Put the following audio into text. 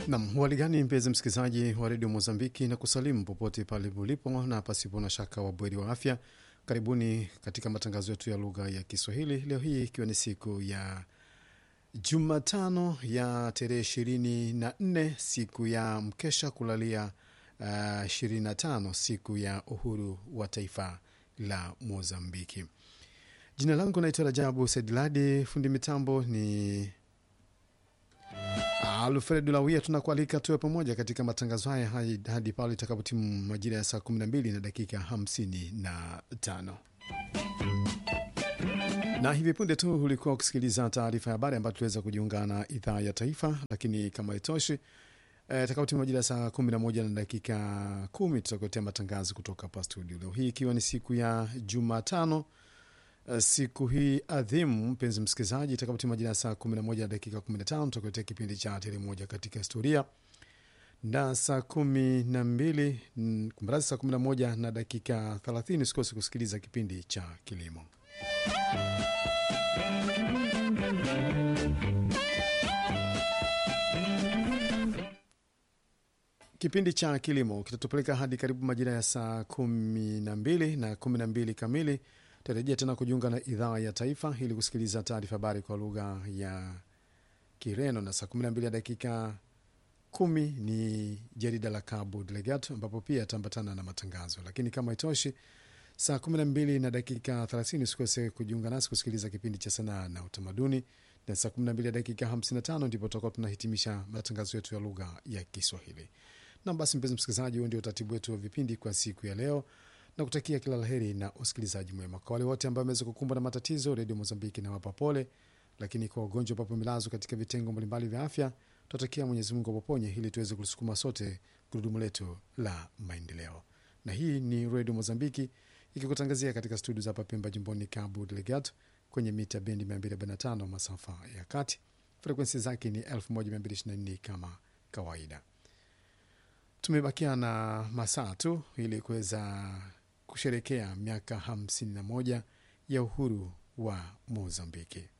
Nam hali gani, mpenzi msikilizaji wa redio Mozambiki, na kusalimu popote pale ulipo na pasipo na shaka wabweri wa afya. Karibuni katika matangazo yetu ya lugha ya Kiswahili leo hii ikiwa ni siku ya Jumatano ya tarehe ishirini na nne siku ya mkesha kulalia ishirini na tano siku ya uhuru wa taifa la Mozambiki. Jina langu naitwa Rajabu Sediladi, fundi mitambo ni Alfred Lawia. Tunakualika tuwe pamoja katika matangazo haya hadi hadi pale itakapotimu majira ya saa 12 na dakika 55 na hivi punde tu ulikuwa ukisikiliza taarifa ya habari ambayo tuliweza kujiunga na idhaa ya taifa, lakini kama itoshi e, takapotimu majira ya saa 11 na dakika 10 tutakuletea matangazo kutoka hapa studio, leo hii ikiwa ni siku ya Jumatano. Siku hii adhimu, mpenzi msikilizaji, itakapotima majira ya saa 11 na dakika 15 tutakuletea kipindi cha tele moja katika historia, na saa kumi na mbili kumradhi, saa 11 na dakika 30 usikose kusikiliza kipindi cha kilimo. Kipindi cha kilimo kitatupeleka hadi karibu majira ya saa kumi na mbili na kumi na mbili kamili tarejea tena kujiunga na idhaa ya taifa ili kusikiliza taarifa habari kwa lugha ya Kireno, na saa 12 ya dakika kumi ni jarida la Cabo Delegato ambapo pia ataambatana na matangazo. Lakini kama itoshi, saa 12 na dakika 30 usikose kujiunga nasi kusikiliza kipindi cha sanaa na utamaduni, na saa 12 ya dakika 55 ndipo tutakuwa tunahitimisha matangazo yetu ya lugha ya Kiswahili. Na basi, mpenzi msikilizaji, huo ndio utaratibu wetu wa vipindi kwa siku ya leo na kutakia kila laheri na usikilizaji mwema. Kwa wale wote ambao wameweza kukumbwa na matatizo, redio Mozambiki na wapa pole, lakini kwa wagonjwa ambapo milazwa katika vitengo mbalimbali vya afya, tunatakia Mwenyezi Mungu awaponye ili tuweze kulisukuma sote gurudumu letu la maendeleo. Na hii ni redio Mozambiki ikikutangazia katika studio za hapa Pemba, jimboni Cabo Delgado, kwenye mita bendi 245 masafa ya kati. Frekwensi zake ni 1224 kama kawaida. Tumebakia na masaa tu ili kuweza kusherekea miaka 51 ya uhuru wa Mozambiki.